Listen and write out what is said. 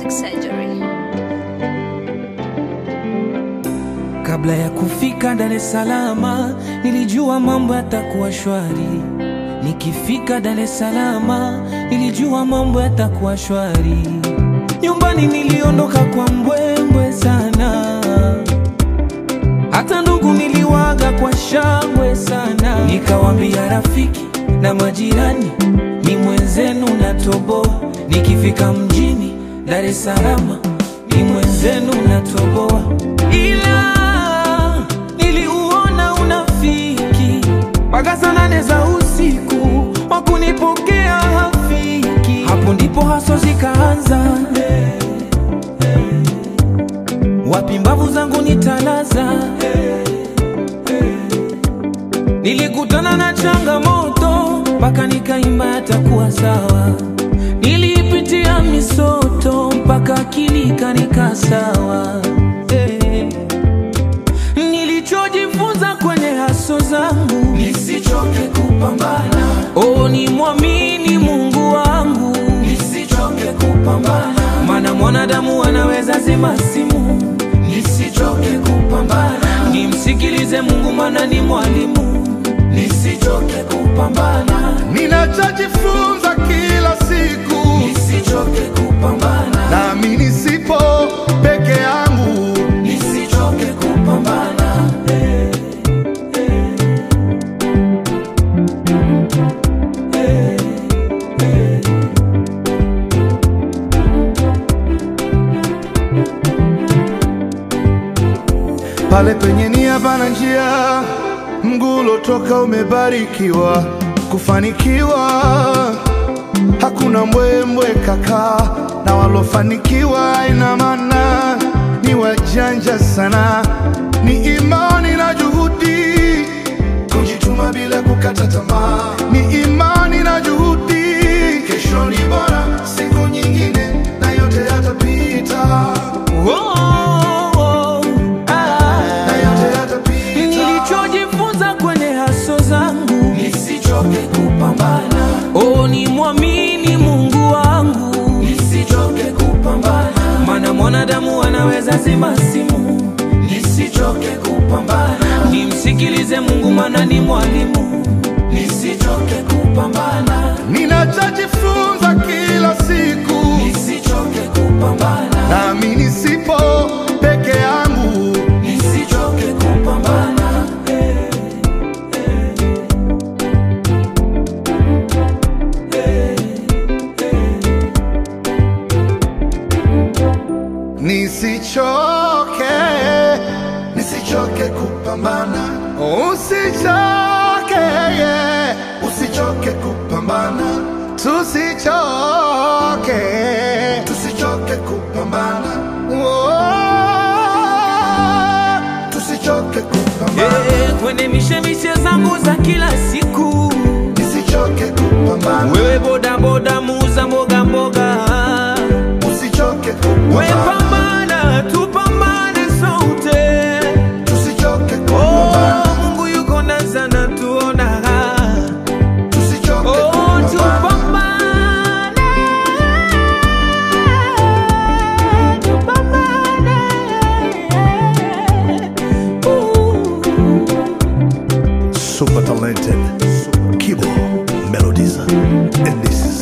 Plastic Surgery. Kabla ya kufika Dar es Salaam nilijua mambo yatakuwa shwari. Nikifika Dar es Salaam nilijua mambo yatakuwa shwari. Nyumbani niliondoka kwa mbwembwe sana, hata ndugu niliwaga kwa shangwe sana. Nikawambia rafiki na majirani, ni mwenzenu natoboa. Nikifika mjini Dar es Salaam ni mwenzenu natoboa, ila niliuona unafiki mpaka saa nane za usiku wakunipokea hafiki. Hapo ndipo haso zikaanza, wapi mbavu zangu nitalaza. Nilikutana na changamoto mpaka nikaimba yatakuwa sawa. Nilipitia misoto mpaka akili ikanika sawa. Eh. Nilichojifunza kwenye haso zangu Nisichoke kupambana, oh, ni mwamini Mungu wangu, nisichoke kupambana, maana mwanadamu anaweza zima simu. nisichoke kupambana, Nimsikilize Mungu, maana ni mwalimu. nisichoke kupambana, Ninachojifunza kila siku, nisichoke kupambana, nami nisipo peke yangu, nisichoke kupambana. pale penye nia pana njia, mguu ulotoka umebarikiwa, kufanikiwa hakuna mbwembwe kaka, na walofanikiwa ina maana ni wajanja sana, ni imani na juhudi Kujituma bila kukata tamaa, ni imani na juhudi. kesho ni bora, siku nyingine na yote yatapita, Oh, oh, ah. na yote yatapita. Nilichojifunza kwenye haso zangu Nisichoke kupambana, oh, ni mwamini Mungu wangu, nisichoke kupambana, maana mwanadamu anaweza zima simu. nisichoke kupambana, Nimsikilize Mungu, maana ni mwalimu. nisichoke kupambana, Ninachojifunza kila siku, nisichoke kupambana, nami nisipo peke yangu, nisichoke kupambana. nisichoke, Nisichoke kupambana, usichoke, yeah. usichoke kupambana, tusichoke, tusichoke kupambana, oh. tusichoke kupambana, Eh, kwenye mishemishe zangu za kila siku, nisichoke kupambana, wewe bodaboda, muuza mboga mboga, usichoke we kupambana, pambana, tupambane sote. tusichoke kupambana, Oh, Mungu yuko na sana tuona tusichoke Oh, kupambana, tupambane, tupambane. Ooh. super talented Kibo Melodies and this is